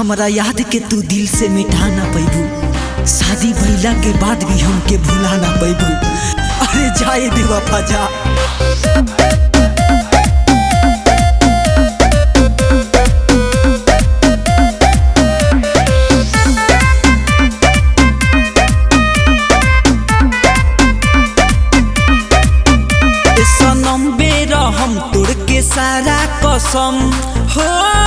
हमरा याद के तू दिल से मिटा ना पैबू शादी भइला के बाद भी हमके भुला ना पैबू अरे जाए बेवफा जा ए सनम बेर हम तोड़ के सारा कसम हो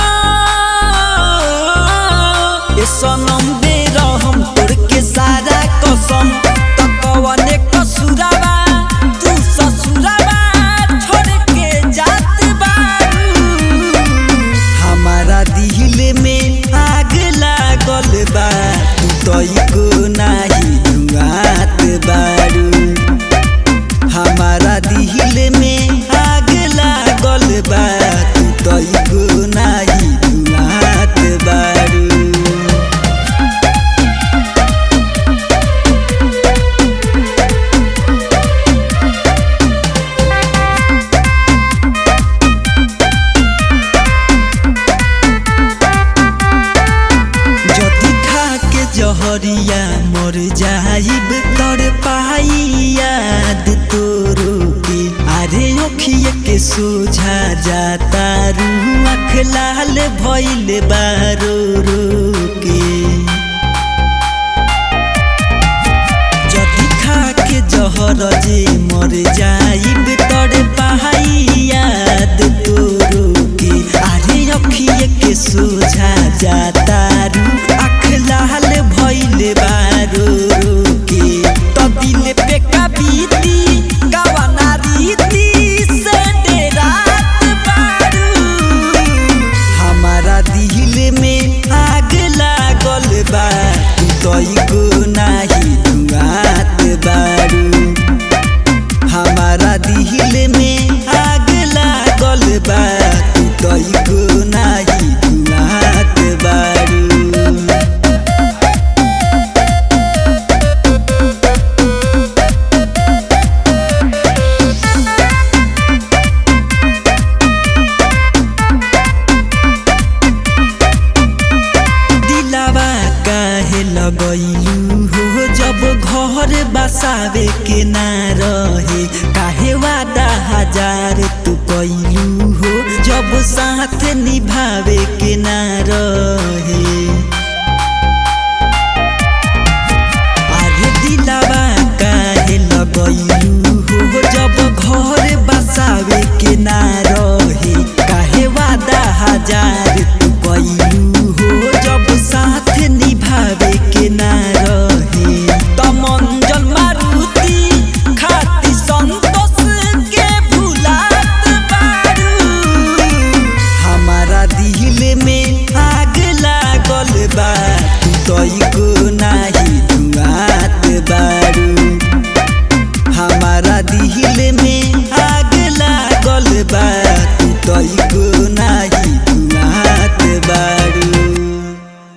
ए सनम बेर हम तोड़ के सारा कसम त कवने कसुरावा तू ससुरावा छोड़ के जात बारू हमारा दिल में आग लागल बा तू तइको नाही धुआत बारू हमारा दिल में आग लागल बा तू तइको नाही धुआत बारू जदि खा के जहरिया मर जाइब तर पाई याद तोरो के अरे ओखिए के सोझा जाता रू आँख लाल भइल बारो रो के जदि खा के जहर जे मर जाइब तर पाई याद तोरो के अरे अखिए के सोझा जाता रू आँख लाल भइल बारो रो के त दिल पे कबीती कवना रीति से डेरात बारू हमारा दिल में आग लागल बा तू तइको नाही धुआत बारू हमारा दिल में आग लागल बा तू तइको नाही धुआत बारू दिलावा काहे लगैलू हो जब घर बसावे के ना रहे काहे वादा हजार तू कैलू हो जब साथ निभावे के ना रहे